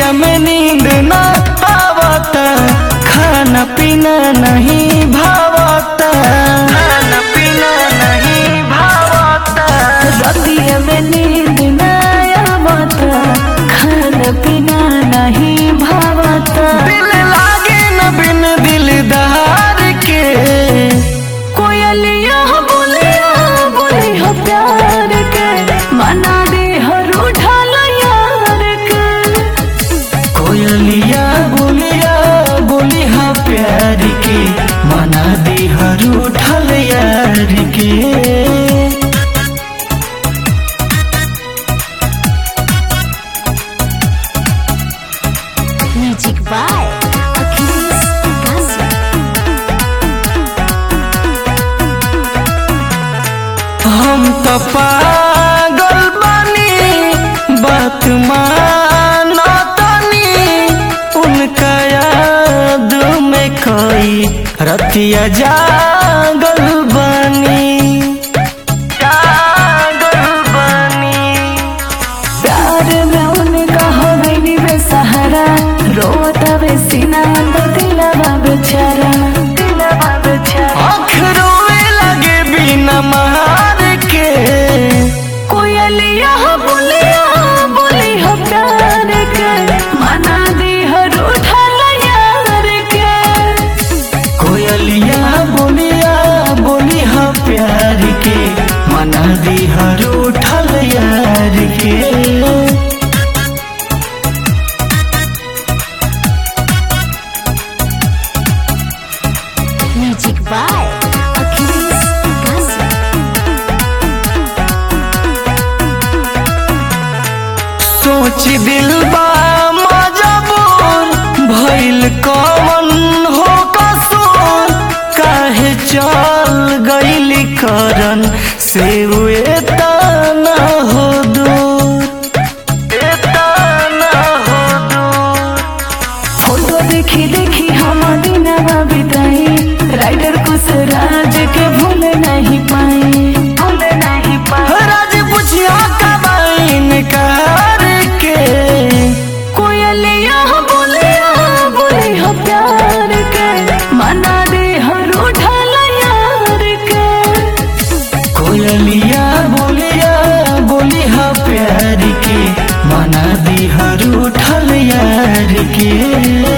रतिया में नींद ना आवता खाना पीना नहीं भावता खाना पीना नहीं भावता रतिया में नींद ना आवता खाना पीना नहीं भावता दिल लागे न बिन दिलदार के कोयलिया बोलिया बोली हो प्यार के मना दे हर उठल यार के कोयलिया बोलिया बोली हाँ प्यार के मना दी हर उठल यार के म्यूजिक बाय अखिलेश गाजी हम तो पागल बनी बात मानो तनी उनका याद में कोई रतिया जागल बनी जागल बनी प्यार में उनका हो गई बेसहारा रोता वे सीना अंदर दिलवा बेचारा दिलवा बेचारा आँख रोए लगे बिना मार के कोयलिया बोलिया बोली हो प्यार के मना दी हर उठल यार के कोयलिया बोलिया बोली हाँ प्यार के मना दी हर उठल यार के म्यूजिक बाय अखिलेश गाजी सोच दिल बा मजबूर भइल कमन हो कसूर काहे चल गइली करन से हुए तना हो दूर एतना हो दूर फोटो देखी देखी हम दिनवा बिताई राइडर कुछ राज के भूल नहीं पाए भूल नहीं पाए राज पुछिया कबाइन कार के कोयलिया बोलिया बोली हो प्यार के मना दे हर उठल यार के कोयलिया बोलिया बोली हाँ प्यार के मना दी हर उठल यार के